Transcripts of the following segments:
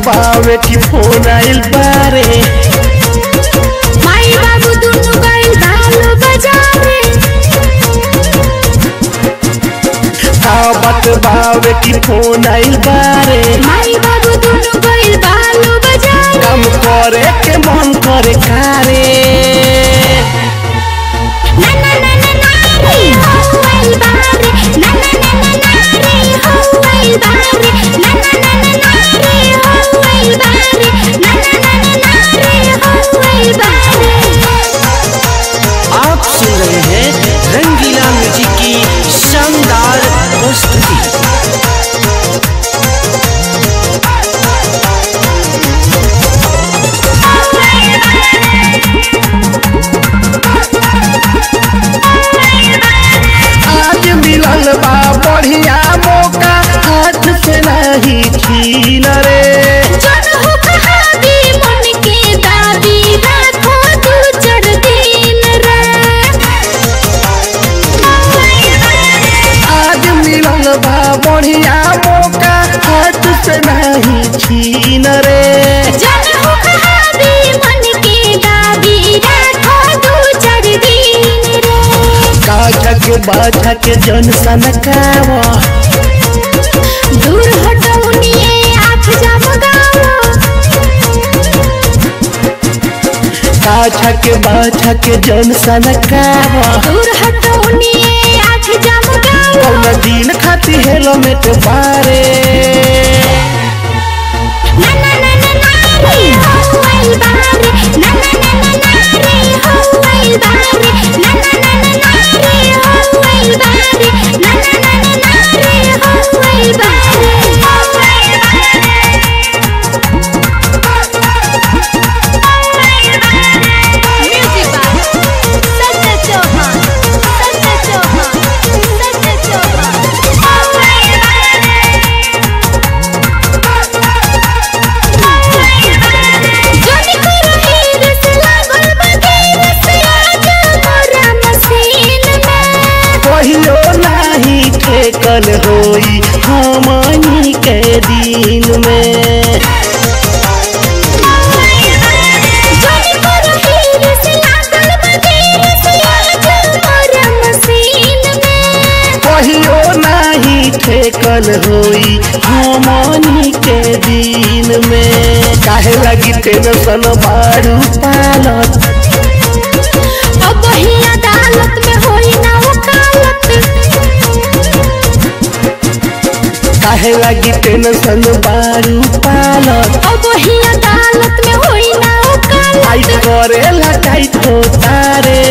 बावे की फोन आइल बारे माई बाबू दुनु गइल बालो बाजारे आवत बावे की फोन आइल बारे माई बाबू दुनु गइल बालो बाजारे काम करे के मन करे कारे ना ना ना ना ना रे हो गइल बारे ना ना ना ना ना रे हो गइल बारे ना ना ना ना ना रे हो गइल बारे ना ना ना ना ना रे हो गइल बारे आप सुन रहे हैं रंगीला म्यूजिक की शानदार प्रस्तुति आज मिलल बा बढ़िया मौका हाथ से नहीं छीन रे जन हो कहावी मन के दादी राखो दू चार दिन रे आज मिलल बा बढ़िया मौका हाथ से नहीं छीन रे जन हो कहावी मन के दादी राखो दू चार दिन रे काजा के बाजा के जन सनकावा दूर हटौनिए आँख जमगाओ काजा के बाजा के जन सनकावा दूर हटौनिए आँख जमगाओ कौन दिन खाती हेलमेट बारे ना ना ना ना ना रे हो गइल बारे ना ना ना ना ना रे हो गइल बारे ना ना ना ना ना रे हो गइल बारे ना ना ना ना ना रे हो गइल बारे हो गइल बारे म्यूजिक बाय सत्य चौहान सत्य चौहान सत्य चौहान हो गइल जोनी करो हीर से लागल बगीर से आजा मोरा मसीन में कहियो नाही ठेकल होई हमनी के दिन में जोनी करो हीर से लागल बगीर से आजा मोरा मसीन में कहियो नाही ठेकल होई हमनी के दिन में काहे लगी टेंशन बारू पालत अब ही अदालत में होई ना वकालत काहे लगी टेंशन बारू पालत अब ही अदालत में होई ना टाइट वकालत करेला टाइट होता रे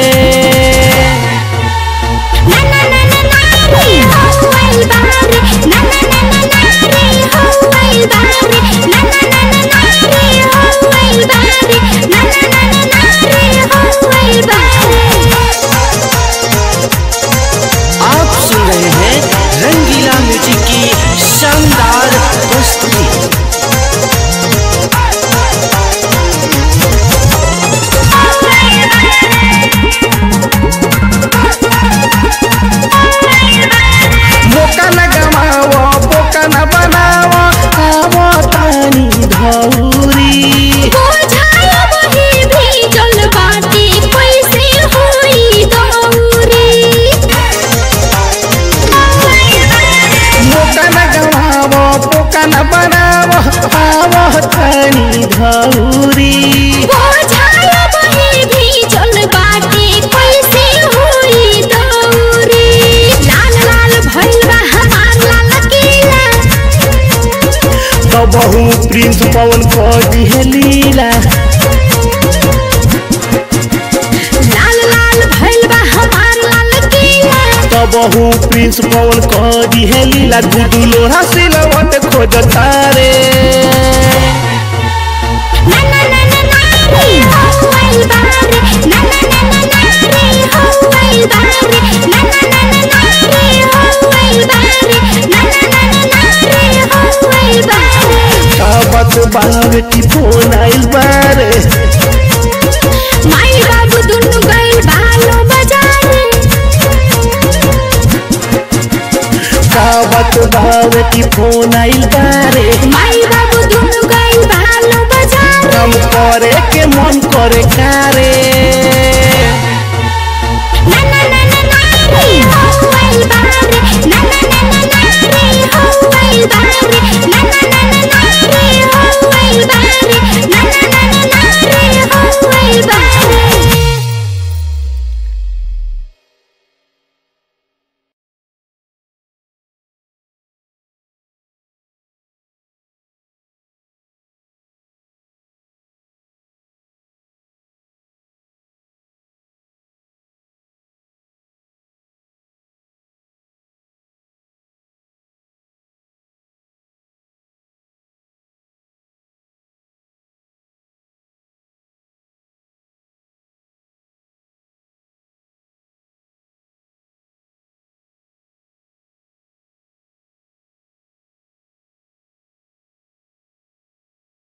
ना ना ना ना ना रे हो गइल बारे ना ना ना ना ना रे हो गइल बारे ना ना ना ना ना रे हो गइल बारे ना ना ना ना ना रे हो गइल बारे आप सुन रहे हैं रंगीला म्यूजिक की शानदार प्रस्तुति मौका न गवाओ बोका न बनाओ आवो तानी धौरी बुझाया वही भी जल बाटी कैसे होई दौरी मौका न गवाओ बोका न बनाओ आवो तानी धौरी बुझाया वही भी जल बाटी कैसे होई दौरी लाल लाल भइल बा हमार लाल किला तो बहु प्रिंस पवन को दिहे लीला लाल लाल भइल बा हमार लाल किला तो बहु प्रिंस पवन को दिहे लीला गुडू लोहा सिलवट खोजता रे ना ना ना ना ना रे हो गइल बारे ना ना ना ना ना रे हो गइल बारे ना ना ना ना ना रे हो गइल बारे ना ना ना ना ना रे हो गइल बारे काबत बावे की फोन आइल बारे माई बाबू दुनु गइल बालो बजारे काबत बावे की फोन आइल बारे माई बाबू दुनु गइल करे के मन करे कारे